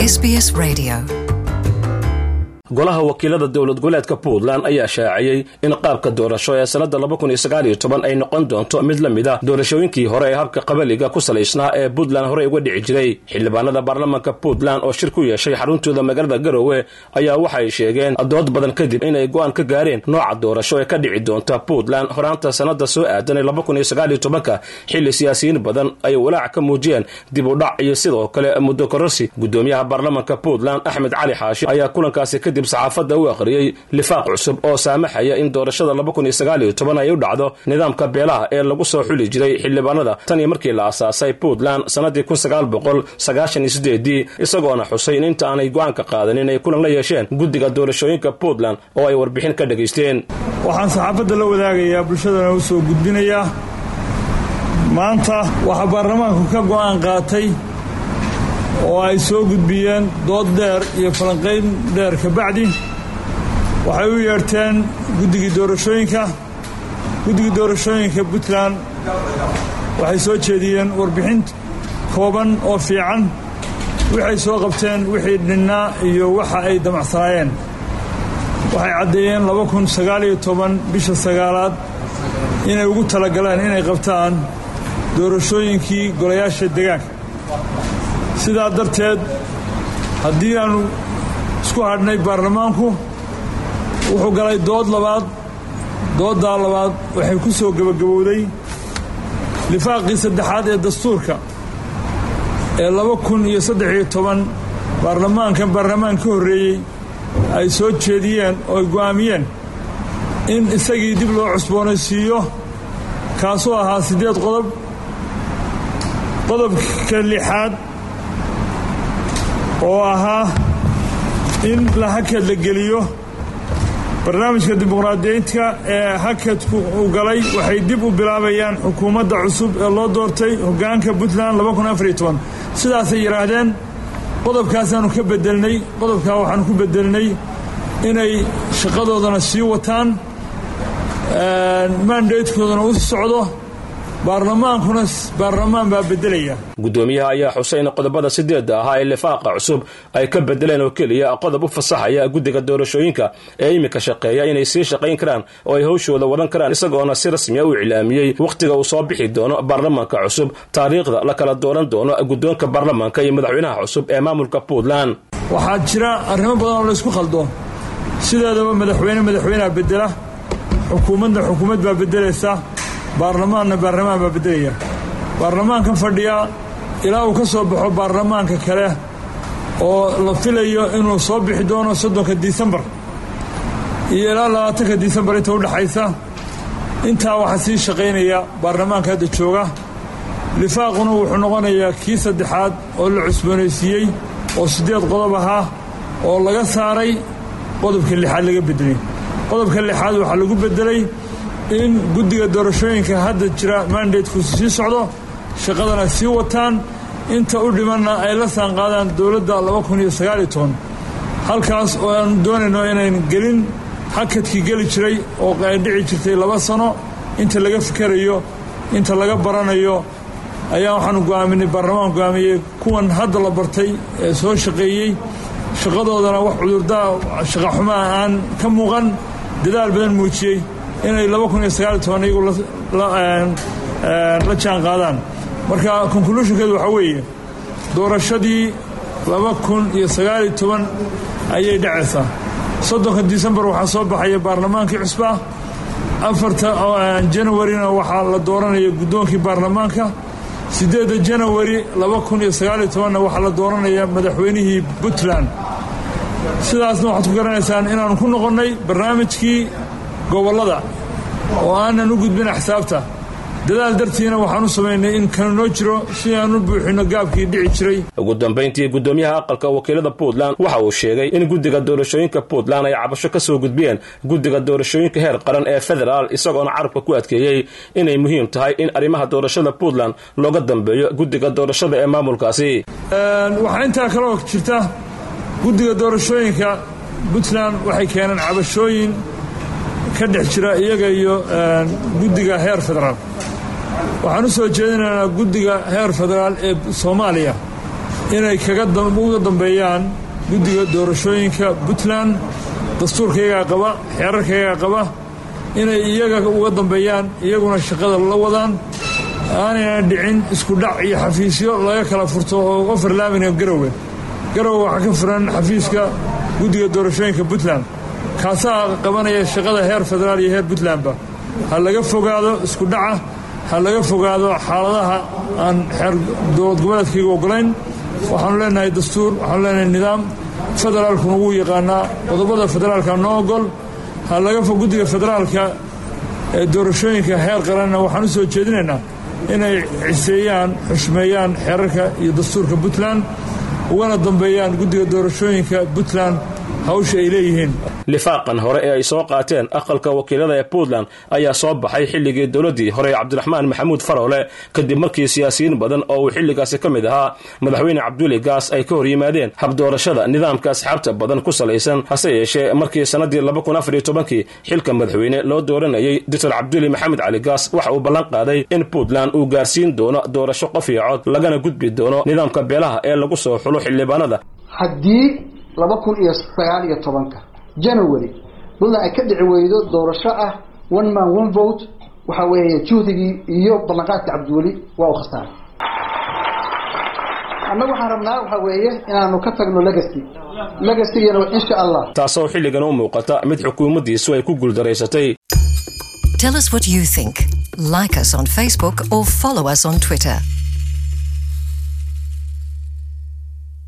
SBS Radio. golaha wakiilada dowlad goboleedka puntland ayaa shaaciyey in qaabka doorasho ee sannada ay noqon doonto mid la mid a doorashooyinkii hore ee habka qabaliga ku salaysnaa ee puntland horey uga dhici jiray xildhibaanada baarlamaanka puntland oo shir ku yeeshay xaruntooda magaalada garowe ayaa waxay sheegeen dood badan kadib inay go'aan ka gaareen nooca doorasho ee ka dhici doonta puntland horaanta sannada soo aadan xilli siyaasiyiin badan ay walaac ka muujiyeen dib u dhac iyo sidoo kale muddo kororsi gudoomiyaha baarlamaanka puntland axmed cali xaashi ayaa kulankaasi kadib saxaafadda u akhriyey lifaaq cusub oo saamaxaya in doorashada ay u dhacdo nidaamka beelaha ee lagu soo xuli jiray xildhibaanada tan iyo markii la asaasay puntland sannadii isagoona xusay in inta aanay go'aanka qaadanin ay kulan la yeesheen guddiga doorashooyinka puntland oo ay warbixin ka dhegaysteen waxaan saxaafadda la wadaagayaa bulshadana u soo gudbinayaa maanta waxaa baarlamaanku ka go'aan qaatay oo ay soo gudbiyeen dood dheer iyo falanqayn dheer ka bacdi waxay u yeedhteen guddigii doorashooyinka guddigii doorashooyinka puntland waxay soo jeediyeen warbixin kooban oo fiican waxay soo qabteen wixii dhinnaa iyo waxa ay damacsanaayeen waxay caddeeyeen bisha sagaalaad inay ugu talagaleen inay qabtaan doorashooyinkii golayaasha degaanka sidaa darteed haddii aannu isku hadhnay baarlamaanku wuxuu galay dood labaad dooddaa labaad waxay ku soo gebagabowday lifaaqii saddexaad ee dastuurka ee laba kun iyo saddex iyo toban baarlamaankan baarlamaan ka horreeyey ay soo jeediyeen oo ay go'aamiyeen in isagii dib loo cusboonaysiiyo kaasuu ahaa siddeed qodob qodobka lixaad oo ahaa in la hakad la geliyo barnaamijka dimuqraadiyiintka ee hakadku uu galay waxay dib u bilaabayaan xukuumadda cusub ee loo doortay hoggaanka puntland sidaasay yidhaahdeen qodobkaasaannu ka bedelnay qodobkaa waxaannu ku bedelnay inay shaqadoodana sii wataan maandaydkoodana u socdo baarlamaankuna baarlamaan baa bedelaya gudoomiyaha ayaa xusay in qodobada sideedda ahaa ee lifaaqa cusub ay ka bedeleen oo keliya qodob u fasaxaya guddiga doorashooyinka ee iminka shaqeeya inay sii shaqayn karaan oo ay hawshooda wadan karaan isagoona si rasmiya u iclaamiyey wakhtiga uu soo bixi doono baarlamaanka cusub taariikhda la kala dooran doono guddoonka baarlamaanka iyo madaxweynaha cusub ee maamulka puntland waxaa jira arrimo badan oo laysku khaldo sideedaba madaxweyne madaxweyneha bedela xukuumadna xukuumad baa bedelaysa baarlamaanna baarlamaan baa beddelaya baarlamaankan fadhiya ilaa uu ka soo baxo baarlamaanka kale oo la filayo inuu soo bixi doono soddonka disembar iyo ilaa labaatanka disembar inta u dhexaysa intaa waxaa sii shaqaynaya baarlamaanka hadda jooga lifaaquna wuxuu noqonayaa kii saddexaad oo la cusboonaysiiyey oo siddeed qodob ahaa oo laga saaray qodobka lixaad laga beddelay qodobka lixaad waxaa lagu beddelay in guddiga doorashooyinka hadda jira mandateku sii socdo shaqadana sii wataan inta u dhimanna ay la saanqaadaan dowladda halkaas oo aanu doonayno inayn gelin hakadkii geli jiray oo ay dhici jirtay laba sano inta laga fikerayo inta laga baranayo ayaa waxaanu go'aaminay baarlamaan go'aamiyey kuwan hadda la bartay ee soo shaqeeyey shaqadoodana wax cudurdaa shaqaxumaa aan ka muuqan dadaal badan muujiyey inay iyagu la jaan qaadaan marka conclushonkeedu waxaa weeye doorashadii ayay dhacaysaa soddonka disembar waxaa soo baxaya baarlamaankii cusba afarta janawarina waxaa la dooranaya guddoonkii baarlamaanka siddeedda janawari na waxaa la dooranaya madaxweynihii puntland sidaasna waxaad ku garanaysaan inaannu ku noqonnay barnaamijkii gobollada oo aanan u gudbin axsaabta dadaal dartiina waxaan u samaynay in kanu noo jiro si aan u buuxinno gaabkii dhici jiray ugu dambayntii gudoomiyaha aqalka wakiilada puntland waxa uu sheegay in guddiga doorashooyinka puntland ay cabasho ka soo gudbiyeen guddiga doorashooyinka heer qaran ee federaal isagoona carabka ku adkeeyey inay muhiim tahay in arrimaha doorashada puntland looga dambeeyo guddiga doorashada ee maamulkaasi waxaa intaa kaloo jirta guddiga doorashooyinka puntland waxay keeneen cabashooyin ka dhex jira iyaga iyo guddiga heer federaal waxaan u soo jeedinaynaa guddiga heer federaal ee soomaaliya inay uga dambeeyaan guddiga doorashooyinka puntland dastuurkayagaa qaba xeerarkayagaa qaba inay iyaga uga dambeeyaan iyaguna shaqada la wadaan aanayna dhicin isku dhac iyo xafiisyo laga kala furto oo oferlaamina garowe garowe waxaa ka furan xafiiska guddiga doorashooyinka puntland kaasaa qabanaya shaqada heer federaal iyo heer puntlandba ha laga fogaado isku dhaca ha laga fogaado xaaladaha aan xeer dowlad goboleedkayga ogolayn waxaanu leenahay dastuur waxaanu leenahay nidaam federaalkuna wuu yaqaanaa qodobada federaalka noo ogol ha laga fog guddiga federaalka ee doorashooyinka heer qaranna waxaan u soo jeedinaynaa inay ciseeyaan xushmeeyaan xeerarka iyo dastuurka puntland ugana dambeeyaan guddiga doorashooyinka puntland hawsha ay leeyihiin lifaaqan hore ee ay soo qaateen aqalka wakiilada ee puntland ayaa soo baxay xilligii dowladdii hore cabdiraxmaan maxamuud farowle kadib markii siyaasiyiin badan oo uu xilligaasi ka mid ahaa madaxweyne cabduli gaas ay ka hor yimaadeen habdoorashada nidaamka asxaabta badan ku salaysan hase yeeshee markii sannadii kii xilka madaxweyne loo dooranayay doctor cabduli maxamed cali gaas waxa uu ballan qaaday in puntland uu gaarsiin doono doorasho qof iyo cod lagana gudbi doono nidaamka beelaha ee lagu soo xulo xildhibaanada haddii laba kun iyo sagaal iyo tobanka january puntland ay ka dhici weydo doorasho ah one man one vote waxa weeye juhdigii iyo ballanqaadka cabdiweli waa u khasaaray annagu waxaan rabnaa waxa weeye inaanu ka tagno legacy legacygana insha allah taasoo xilligan u muuqata mid xukuumaddiisu ay ku guuldaraysatay Tell us what you think. Like us on Facebook or follow us on Twitter.